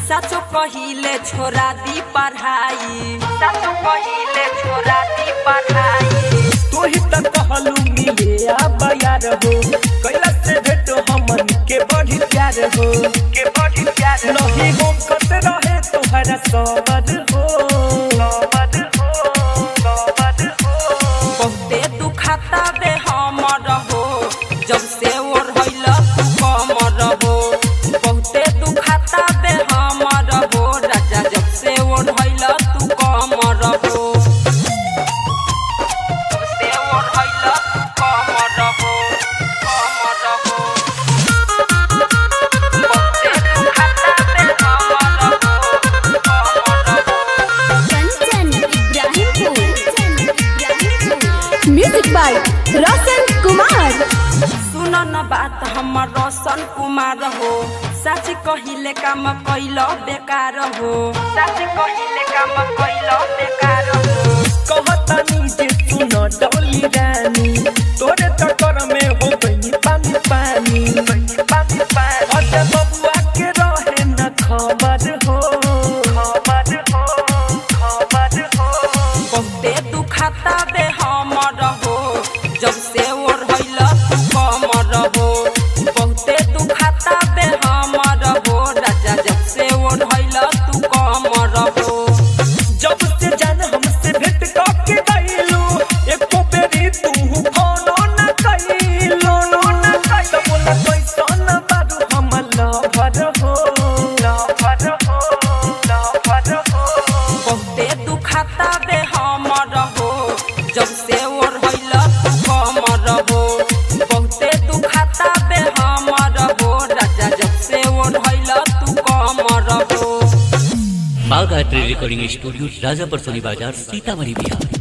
साचो कहिले छोरा दी पढ़ाई साचो कहिले छोरा दी पढ़ाई तू ही त कहलू मिले आ बयार हो कैला से भेटो हमन के बड़ी प्यार हो के बड़ी प्यार नहीं हो कत रहे तुम्हारा सबर हो सबर हो सबर हो बहुते दुखाता बे हमर हो जब से ओर होइल तू कमर हो बहुते दुखाता बे हमर हो राजा जब से ओर होइल तू कमर हो जब से ओर होइल तू कमर हो कमर हो बहुते दुखाता बे हमर हो कमर हो कंचन इब्राहिमपुर म्यूजिक बाय रोशन कुमार सुन न बात हमर रोशन कुमार हो सच कहिले काम कैल बेकार हो सच कहिले काम कैल बेकार हो कहतानी जे तू न डोली रानी तोरे चक्कर में हो गई पानी पानी पानी पानी अरे बबुआ के रहे न खबर हो खबर हो खबर हो बहुते दुखाता बे हमर हो जब से ओर होइल तू कमर हो बहुते दुखाता बे हमर हो राजा जब से ओर होइल तू कमर हो जब से जान हमसे भेंट करके गईलू एको बेरी तू फोनो न कईलू न कईलू बोला कैसन बारू हम लभर हो लभर हो लभर हो बहुते दुखाता बे हमर हो जब से ओर होइल तू कमर हो बहुते दुखाता बे हमर हो राजा जब से ओर होइल तू कमर हो बागायत्री रिकॉर्डिंग स्टूडियो राजापुर सोनी बाजार सीतामढ़ी बिहार